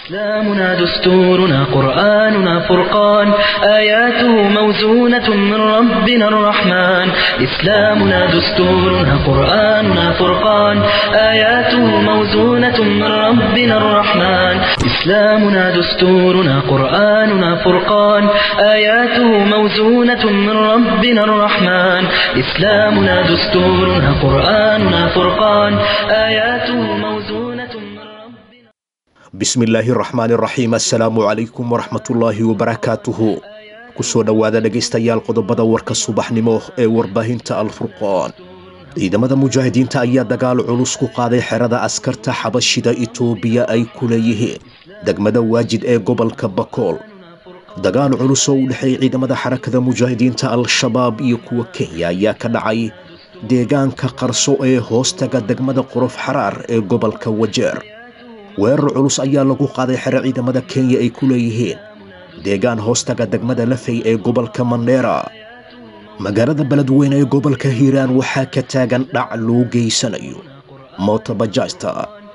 إسلامنا دستورنا قرآننا فرقان آياته موزونة من ربنا الرحمن إسلامنا دستورنا قرآننا فرقان آياته موزونة من ربنا الرحمن إسلامنا دستورنا قرآننا فرقان آياته موزونة من ربنا الرحمن إسلامنا دستورنا قرآننا فرقان آياته موزونة من ربنا bismillaahi raxmaani raxiim assalaamu calaykum waraxmatullaahi wabarakaatuhu kusoo dhowaada dhegaystayaal qodobada warka subaxnimo ee warbaahinta alfurqaan ciidamada mujaahidiinta ayaa dagaal culus ku qaaday xerada askarta xabashida itoobiya ay ku leeyihiin degmada waajid ee gobolka bakool dagaal culus oo u dhexeeyay ciidamada xarakada mujaahidiinta al-shabaab iyo kuwa kenya ayaa ka dhacay deegaanka qarso ee hoostaga degmada qorof xaraar ee gobolka wajeer weerar culus ayaa lagu qaaday xero ciidamada kenya ay ku leeyihiin deegaan hoostaga degmada lafey ee gobolka mandheera magaalada beledweyne ee gobolka hiiraan waxaa ka taagan dhac loo geysanayo mootobajaajta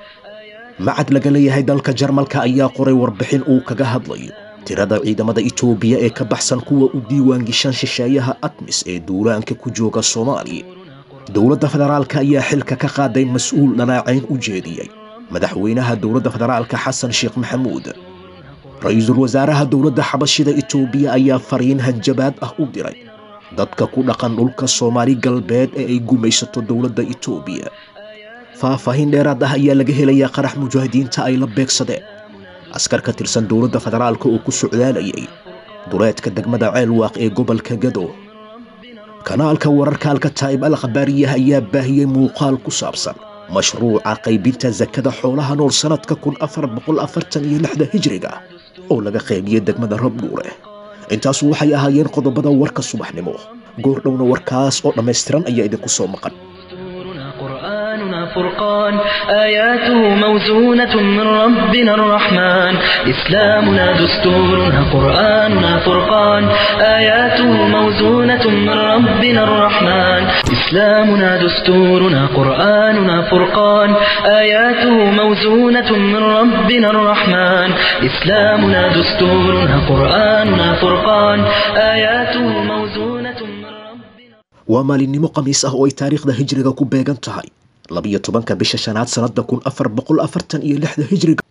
macad laga leeyahay dalka jarmalka ayaa qoray warbixin uu kaga hadlayo tirada ciidamada itoobiya ee ka baxsan kuwa u diiwaangishan shisheeyaha admis ee duulaanka ku jooga soomaaliya dowladda federaalka ayaa xilka ka qaaday mas-uul dhanaacayn u jeediyey madaxweynaha dowladda federaalka xasan sheekh maxamuud ra-iisul wasaaraha dowladda xabashida itoobiya ayaa fariin hanjabaad ah u diray dadka ku dhaqan dhulka soomaali galbeed ee ay gumaysato dowladda itoobiya faahfaahin dheeraad ah ayaa laga helayaa qarax mujaahidiinta ay la beegsadeen askar ka tirsan dowladda federaalka oo ku socdaalayay duleedka degmada ceelwaaq ee gobolka gado kanaalka wararka alkataa'ib al khabaariyah ayaa baahiyey muuqaal ku saabsan mashruuca qaybinta sakada xoolaha nool sannadka kun afar boqol afartan iyo lixda hijriga oo laga qaybiyey degmada rabdhuure intaasu waxay ahaayeen qodobada warka subaxnimo goordhowna warkaas oo dhammaystiran ayaa idinku soo maqan دستورنا قرآننا فرقان آياته موزونة من ربنا الرحمن إسلامنا دستورنا قرآننا فرقان آياته موزونة من ربنا الرحمن إسلامنا دستورنا قرآننا فرقان آياته موزونة من ربنا الرحمن إسلامنا دستورنا قرآننا فرقان آياته موزونة من ربنا waa maalinimo khamiis ah oo ay taariikhda hijriga ku beegan tahay labiyo tobanka bisha shanaad sannadda kun afar boqol afartan iyo lixda hijriga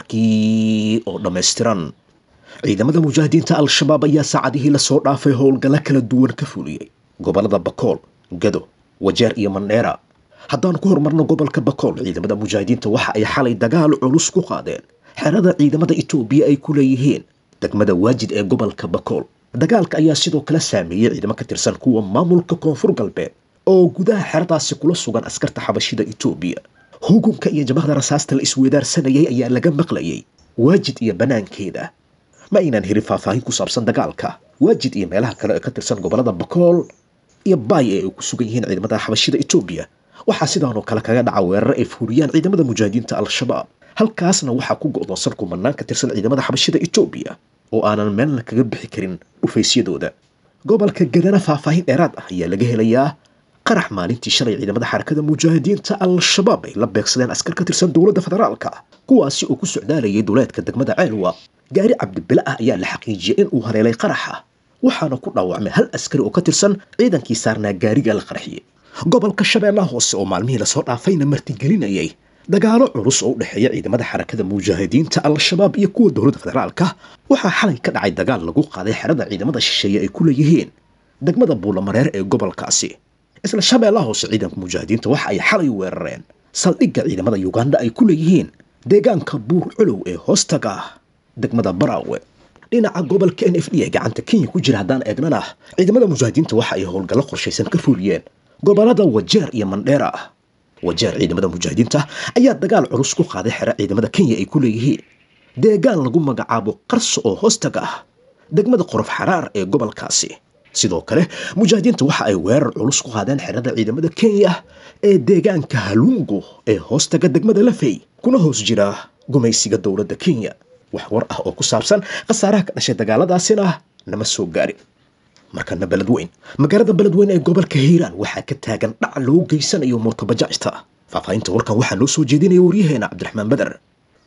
warkii oo dhammaystiran ciidamada mujaahidiinta al-shabaab ayaa saacadihii lasoo dhaafay howlgallo kala duwan ka fuliyey gobollada bakool gado wajeer iyo mandheera haddaan ku horumarno gobolka bakool ciidamada mujaahidiinta waxa ay xalay dagaal culus ku qaadeen xerada ciidamada itoobiya ay ku leeyihiin degmada waajid ee gobolka bakool dagaalka ayaa sidoo kale saameeyey ciidamo ka tirsan kuwa maamulka koonfur galbeed oo gudaha xeradaasi kula sugan askarta xabashida itoobiya hugunka iyo jabahda rasaasta la isweedaarsanayay ayaa laga maqlayay waajid iyo banaankeeda ma aynaan helin faahfaahin ku saabsan dagaalka waajid iyo meelaha kale ee ka tirsan gobolada bakool iyo baay ee ay ku sugan yihiin ciidamada xabashida itoobiya waxaa sidaanoo kale kaga dhaca weerar ay fuuriyaan ciidamada mujaahidiinta al-shabaab halkaasna waxaa ku go'doonsan kumanaan ka tirsan ciidamada xabashida itoobiya oo aanan meelna kaga bixi karin dhufaysyadooda gobolka gadana faahfaahin dheeraad ah ayaa laga helayaa qarax maalintii shalay ciidamada xarakada mujaahidiinta al-shabaab ay la beegsadeen askar ka tirsan dowladda federaalka kuwaasi oo ku socdaalayay duleedka degmada ceelwa gaari cabdibile ah ayaa la xaqiijiyey in uu haleelay qaraxa waxaana ku dhaawacmay hal askari oo ka tirsan ciidankii saarnaa gaariga la qarxiyey gobolka shabeellaha hoose oo maalmihii lasoo dhaafayna martigelinayay dagaalo culus oo u dhexeeya ciidamada xarakada mujaahidiinta al-shabaab iyo kuwa dowladda federaalka waxaa xalay ka dhacay dagaal lagu qaaday xerada ciidamada shisheeye ay ku leeyihiin degmada buulamareer ee gobolkaasi isla shabeellaha hoose ciidanka mujaahidiinta waxa ay xalay weerareen saldhigga ciidamada yuganda ay ku leeyihiin deegaanka buur culow ee hoostaga degmada baraawe dhinaca gobolka n f d ee gacanta kenya ku jira haddaan eegnana ciidamada mujaahidiinta waxa ay howlgallo qorshaysan ka fuliyeen gobolada wajeer iyo mandheera wajeer ciidamada mujaahidiinta ayaa dagaal culus ku qaaday xero ciidamada kenya ay ku leeyihiin deegaan lagu magacaabo qarso oo hoostaga ah degmada qorof xaraar ee gobolkaasi sidoo kale mujaahidiinta waxa ay weerar culus ku qaadeen xerada ciidamada kenya ee deegaanka halungo ee hoostaga degmada lafey kuna hoos jira gumaysiga dowladda kenya wax war ah oo ku saabsan khasaaraha ka dhashay dagaaladaasina nama soo gaarin markana beledweyn magaalada beledweyn ee gobolka hiiraan waxaa ka taagan dhac loo geysanayo murtabajaajta faahfaahinta warkan waxaa noo soo jeedinaya waryaheena cabdiraxmaan beder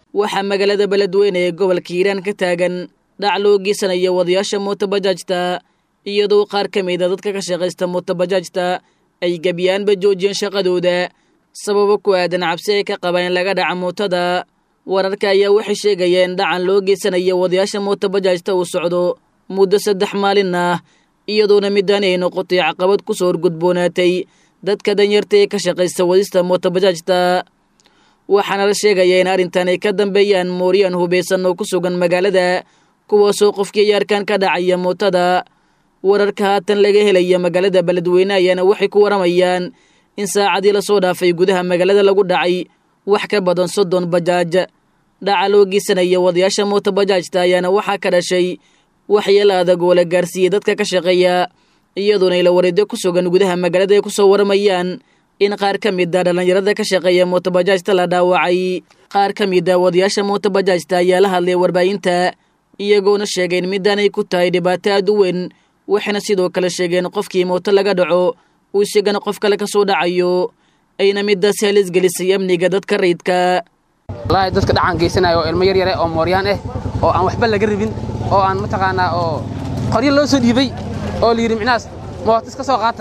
waxaa magaalada beledweyne ee gobolka hiiraan ka taagan dhac loo geysanaya wadayaasha mootobajaajta iyadoo qaar ka mida dadka ka shaqaysta mootobajaajta ay gebiyaanba joojiyeen shaqadooda sababo ku aadan cabsi ay ka qabaan in laga dhaca mootada wararka ayaa waxay sheegayeen dhacan loo geysanaya wadayaasha mootobajaajta uu socdo muddo saddex maalin ah iyadoona midaan ay noqotay caqabad ku soo horgudboonaatay dadka danyarta ee ka shaqaysta wadista mootobajaajta waxaana la sheegayaa in arrintan ay ka dambeeyaan mooryaan hubaysan oo ku sugan magaalada kuwaasoo qofkii yaarkan ka dhacaya mootada wararka haatan laga helaya magaalada beledweyne ayaana waxay ku waramayaan in saacadii lasoo dhaafay gudaha magaalada lagu dhacay wax ka badan soddon bajaaj dhaca loo geysanaya wadayaasha mootobajaajta ayaana waxaa ka dhashay waxyeelo adag oo la gaarsiiyey dadka ka shaqeeya iyadoona ila wareedyo ku sugan gudaha magaalada ay ku soo waramayaan in qaar ka mid a dhallinyarada ka shaqeeya mootobajaajta la dhaawacay qaar ka mid a wadayaasha mootobajaajta ayaa la hadlay warbaahinta iyagoona sheegeen midaanay ku tahay dhibaato aad u weyn waxayna sidoo kale sheegeen qofkii mooto laga dhaco uu isagana qof kale ka soo dhacayo ayna midaasi halis gelisay amniga dadka rayidka wallaahi dadka dhacan geysanaya oo ilmo yaryare oo mooryaan ah oo aan waxba laga rabin oo aan mataqaanaa oo qoryo loo soo dhiibay oo la yidhi micnahaas mooto iska soo qaata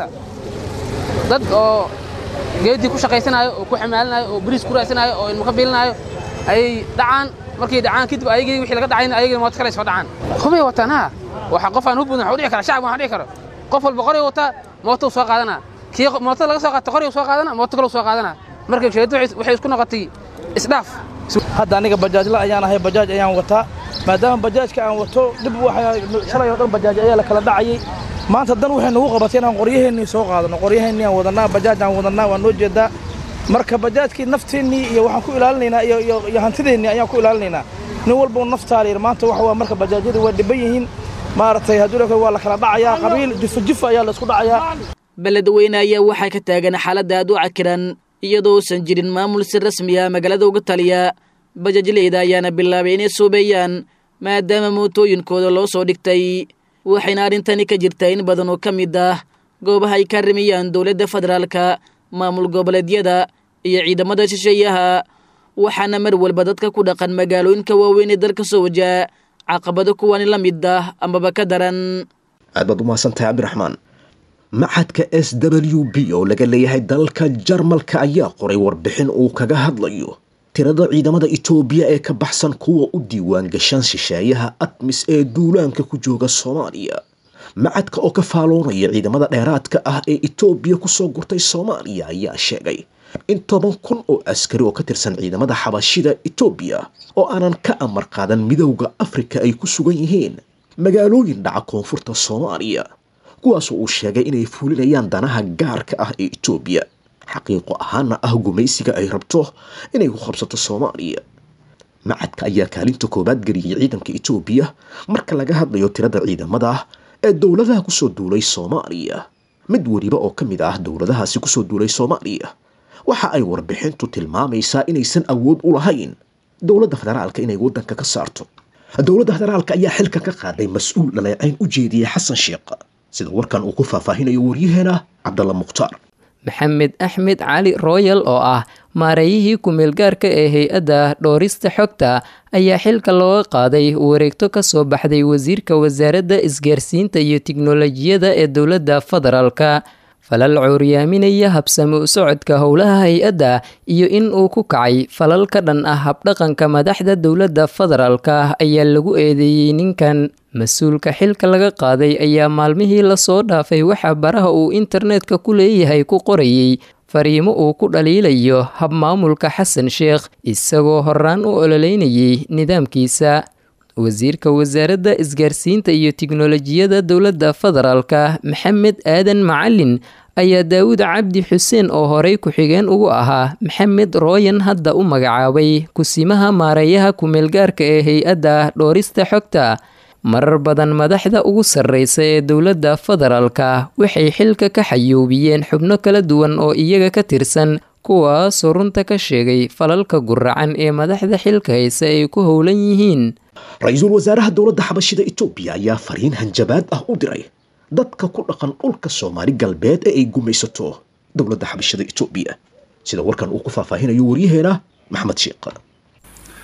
dad oo geedii ku shaqaysanaayo oo ku xamaalinaayo oo bariis ku raadsanaayo oo ilmo ka biilinaayo ayay dhacaan markay dhacaan kadib ayagii wixii laga dhacayna ayagii mooto kale soo dhacaan hubay wataan ha waxa qof aan hubudin waxa dhici kara shacab waxa dhici karo qof walba qori wataa mooto soo qaadana kii mooto laga soo qaata qori soo qaadana mooto kale soo qaadana marka shirkadu waxay isku noqotay isdhaaf hadda aniga bajaajla ayaan ahay bajaaj ayaan wataa maadaama bajaajka aan wato dib shalay oo dhan bajaaj ayaa la kala dhacayay maanta dan waxay nagu qabatay inaan qoryaheennii soo qaadano qoryaheennii aan wadannaa bajaaj aan wadannaa waa noo jeedaa marka bajaajkii nafteennii iyo waxaan ku ilaalinaynaa iyo hantideennii ayaan ku ilaalinaynaa nin walba naftaala yidhi maanta waxa waa marka bajaajyadii waa dhiban yihiin maaragtay hadduu laka waa la kala dhacayaa qabiil jifa jifa ayaa la isku dhacayaa beledweyne ayaa waxaa ka taagan xaaladda aad u cakiran iyadoo uusan jirin maamul si rasmi ah magaalada uga taliya bajaajleyda ayaana bilaabay inay soobeeyaan maadaama mootooyinkooda loo soo dhigtay waxayna arrintani ka jirtaa in badan oo ka mid ah goobaha ay ka rimiyaan dowladda federaalka maamul goboleedyada iyo ciidamada shisheeyaha waxaana mar walba dadka ku dhaqan magaalooyinka waaweyn ee dalka soo wajaha caqabado kuwani la mid ah amaba ka daran aad baad u mahadsantahay cabdiraxmaan maxadka s w b oo laga leeyahay dalalka jarmalka ayaa qoray warbixin uu kaga hadlayo tirada ciidamada itoobiya ee ka baxsan kuwa u diiwaan gashan shisheeyaha admis ee duulaanka ku jooga soomaaliya macadka oo ka faaloonaya ciidamada dheeraadka ah ee itoobiya kusoo gurtay soomaaliya ayaa sheegay in toban kun oo askari oo ka tirsan ciidamada xabashida itoobiya oo aanan ka amar qaadan midowda afrika ay ku sugan yihiin magaalooyin dhaca koonfurta soomaaliya kuwaasoo uu sheegay inay fuulinayaan danaha gaarka ah ee itoobiya xaqiiqo ahaana ah gumaysiga ay rabto inay ku qabsato soomaaliya macadka ayaa kaalinta koowaad geliyey ciidanka itoobiya marka laga hadlayo tirada ciidamada ee dowladaha kusoo duulay soomaaliya mid weliba oo ka mid ah dowladahaasi kusoo duulay soomaaliya waxa ay warbixintu tilmaamaysaa inaysan awood u lahayn dowladda federaalka inay waddanka ka saarto dowladda federaalka ayaa xilka ka qaaday mas-uul dhaleecayn u jeediyey xasan sheekh sida warkan uu ku faahfaahinayo waryaheena cabdalla mukhtaar maxamed axmed cali royal oo ah maareeyihii ku-meelgaarka ee hay-adda dhoorista xogta ayaa xilka looga qaaday wareegto ka soo baxday wasiirka wasaaradda isgaarsiinta iyo tiknolojiyada ee dowladda federaalka falal cuuryaaminaya habsami u socodka howlaha hay-adda iyo in uu ku kacay falal ka dhan ah habdhaqanka madaxda dowladda federaalka ayaa lagu eedeeyey ninkan mas-uulka xilka laga qaaday ayaa maalmihii lasoo dhaafay waxaa baraha uu internetka ku leeyahay ku qorayey fariimo uu ku dhaliilayo habmaamulka xasan sheekh isagoo horaan u ololeynayay nidaamkiisa wasiirka wasaaradda isgaarsiinta iyo tiknolojiyada dowladda federaalka maxamed aadan macalin ayaa daawud cabdi xuseen oo horey ku-xigeen ugu ahaa maxamed rooyan hadda u magacaabay kusimaha maareeyaha ku-meelgaarka ee hay-adda dhoorista xogta marar badan madaxda ugu sarreysa ee dowladda federaalka waxay xilka ka xayuubiyeen xubno kala duwan oo iyaga ka tirsan kuwaasoo runta ka sheegay falalka guracan ee madaxda xilka hayse ay ku howlan yihiin ra-iisul wasaaraha dowladda xabashida itoobiya ayaa fariin hanjabaad ah u diray dadka ku dhaqan dhulka soomaali galbeed ee ay gumaysato dowladda xabashida itoobiya sida warkan uu ku faahfaahinayo waryaheena maxmed sheekh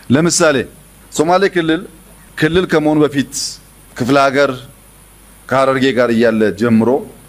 ለምሳሌ ሶማሌ ክልል ክልል ከመሆኑ በፊት ክፍለ ሀገር ከሀረርጌ ጋር እያለ ጀምሮ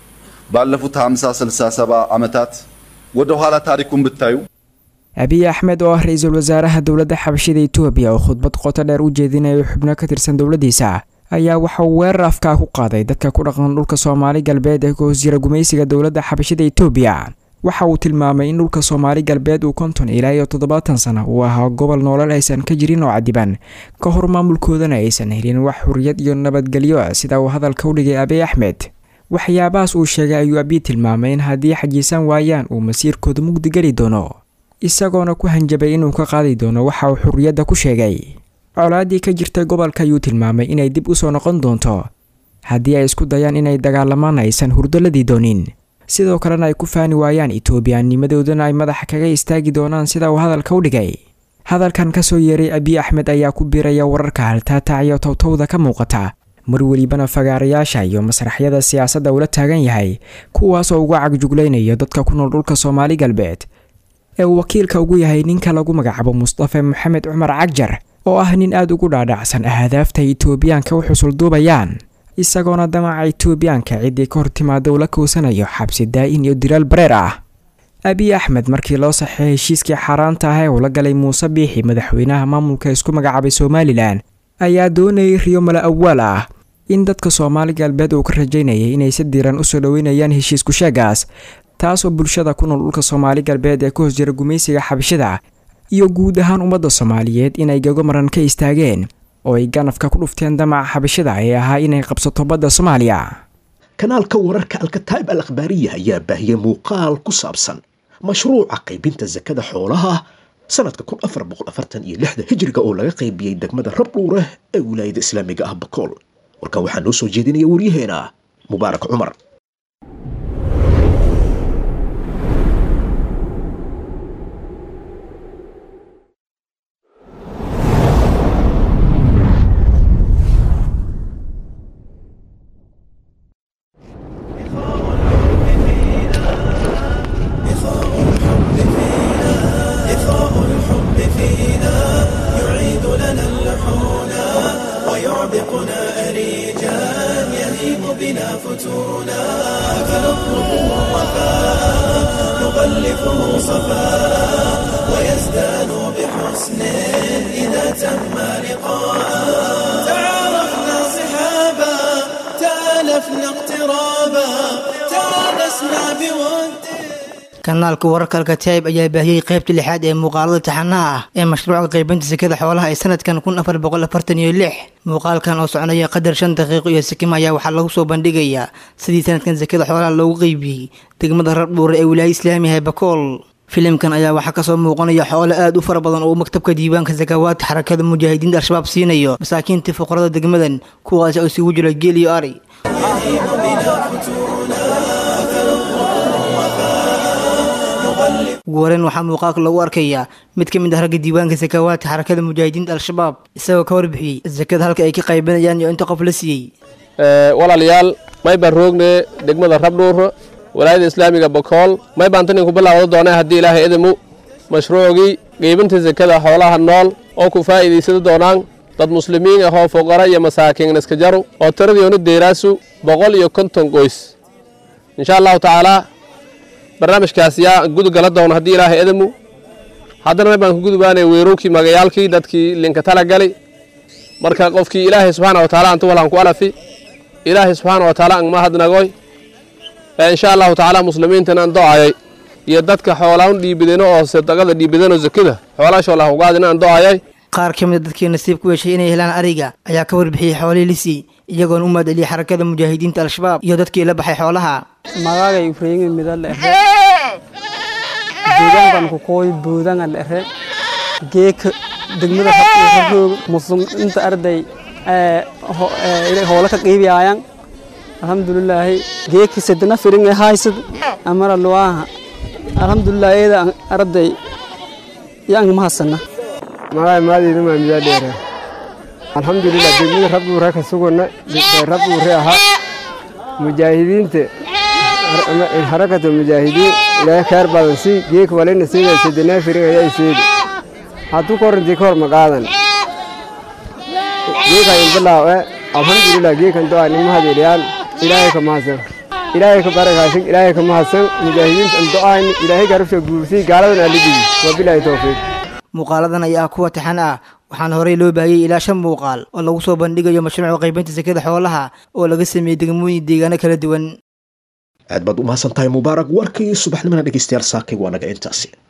ባለፉት 50 60 70 ዓመታት ወደ ኋላ ታሪኩን ብታዩ abiy axmed oo ah ra-iisul wasaaraha dowladda xabashida etoobiya oo khudbad qoto dheer u jeedinayo xubno ka tirsan dowladdiisa ayaa waxa uu weerar afkaa ku qaaday dadka ku dhaqan dhulka soomaali galbeed ee ka hoos jira gumaysiga dowladda xabashida etoobiya waxa uu tilmaamay in dhulka soomaali galbeed uu konton ilaa iyo toddobaatan sano uu ahaa gobol noolal aysan ka jirin oo cadiban ka hor maamulkoodana aysan helin wax xuriyad iyo nabadgelyo sida uu hadalka u dhigay abiy axmed waxyaabahaas uu sheegay ayuu abiy tilmaamay in haddii xajiisan waayaan uu masiirkooda mugdi geli doono isagoona ku hanjabay inuu ka qaadi doono waxa uu xurriyadda ku sheegay colaaddii ka jirtay gobolka ayuu tilmaamay inay dib u soo noqon doonto haddii ay isku dayaan inay dagaalamaan aysan hurdaladii doonin sidoo kalena ay ku faani waayaan etoobiyaanimadoodana ay madaxa kaga istaagi doonaan sida uu hadalka u dhigay hadalkan ka soo yeeray abiy axmed ayaa ku biiraya wararka haltaatacyo towtowda ka muuqata mar welibana fagaarayaasha iyo masraxyada siyaasadda ula taagan yahay kuwaasoo uga cagjuglaynayo dadka ku nool dhulka soomaali galbeed ee uu wakiilka ugu yahay ninka lagu magacaabo mustafe maxamed cumar cagjar oo ah nin aada ugu dhaadhacsan ahdaafta etoobiyaanka u xusulduubayaan isagoona damaca etoobiyaanka ciddii ka hor timaada ula koosanayo xabsi daa-in iyo diraal bareer ah abiy axmed markii loo saxeey heshiiskii xaaraanta ah ee uu la galay muuse biixi madaxweynaha maamulka isku magacaabay somalilan ayaa doonayay riyo mala awaal ah in dadka soomaali galbeed uu ka rajaynayay inay si diiran usoo dhoweynayaan heshiisku sheegaas taasoo bulshada ku nool dhulka soomaali galbeed ee ka hoos jira gumaysiga xabashida iyo guud ahaan ummadda soomaaliyeed inay gagomaran ka istaageen oo ay ganafka ku dhufteen damaca xabashida ee ahaa inay qabsato badda soomaaliya kanaalka wararka alkataa'ib al akhbaariya ayaa baahiyey muuqaal ku saabsan mashruuca qaybinta sakada xoolaha sanadka kun afar boqol afartan iyo lixda hijriga oo laga qaybiyey degmada rabdhuureh ee wilaayada islaamiga ah bakool warkan waxaa noo soo jeedinaya waryaheena mubaarak cumar تعارفنا صحابا تالفنا اقترابا تونسنا بود kanaalka wararka alkataa'ib ayaa baahiyey qaybta lixaad ee muuqaalada taxanaha ah ee mashruuca qaybinta sekada xoolaha ee sanadkan kun afar boqol afartan iyo lix muuqaalkan oo soconaya qadar shan daqiiqo iyo sikima ayaa waxaa lagu soo bandhigayaa sidii sanadkan sekada xoolaha loogu qeybiyey degmada rabdhuure ee wilaaya islaamiga ee bakool filimkan ayaa waxaa kasoo muuqanaya xoolo aad u fara badan oo maktabka diiwaanka sakawaadka xarakada mujaahidiinta al-shabaab siinayo masaakiintii fuqarada degmadan kuwaasi oo isugu jira geel iyo ari ugu horeyn waxaa muuqaalka lagu arkayaa mid ka mid ah ragga diiwaanka sakawaadka xarakada mujaahidiinta al-shabaab isagoo ka warbixiyey sakada halka ay ka qaybinayaan iyo inta qof la siiyey walaalayaal may baan roogne degmada rabdhuur walaayada islaamiga bakool may baan tan inku bilaawda doonay haddii ilaahay idimu mashruucgii qeybinta sekada xoolaha nool oo ku faa'iidaysada doonaan dad muslimiin ahoo fuqara iyo masaakiin iska jaru oo tiradiyoonu deeraasu boqol iyo konton qoys insha allahu tacaalaa barnaamijkaas yaa gudugala doona haddii ilaahay idimu haddana may baan ku gudubaanay weerowkii magayaalkii dadkii linka tala gali marka qofkii ilaahay subxaana wa taala antu walaan ku alafi ilaahay subxaana wa taala angma hadnagoy insha allahu tacaala muslimiintan aan do'ayay iyo dadka xoolaan dhiibideno oo sadaqada dhiibideno zakada xoolaashoolah ugaadina aan do'ayay qaar ka mid a dadkii nasiib ku yeeshay inay helaan ariga ayaa ka warbixiyey xoolihii lisii iyagoona u mahadceliyey xarakada mujaahidiinta al-shabaab iyo dadkii la baxay xoolaha magagay ufreyin midal ere deegaankan kukooy buudangan ere geeka degmada roog musum inta arday hoola ka qiibiyaayan alxamdulilaahi geeki sedena firin ee haysad amara luwaaha alxamdulilah eeda arday yang mahasana magay maadiina maa midaa dheera alxamdulilah degmada rabduure ka sugana rabduure ahaa mujaahidiinta harakata mujaahidiin ilaahay khayr badan si geek walina siida sedenaa firin ayaa seedi hadduu ka horrantii ka hor ma qaadan geekan inbilaaw e alxamdulilah geekan do-a nima hadeeliyaan ilaahay ka mahadsan ilaahay ka barakaasin ilaahay ka mahadsan mujaahidiinta an do-aani ilaahay garabsha guursay gaaladan aalidigi wabilaahi towfiiq muuqaaladan ayaa kuwa taxan ah waxaana horey loo baahiyey ilaa shan muuqaal oo lagu soo bandhigayo mashruuca qaybinta sekada xoolaha oo laga sameeyey degmooyin deegaano kala duwan aad baad u mahadsan tahay mubaarak warkii subaxnimana dhegeystayaal saakay waa naga intaasi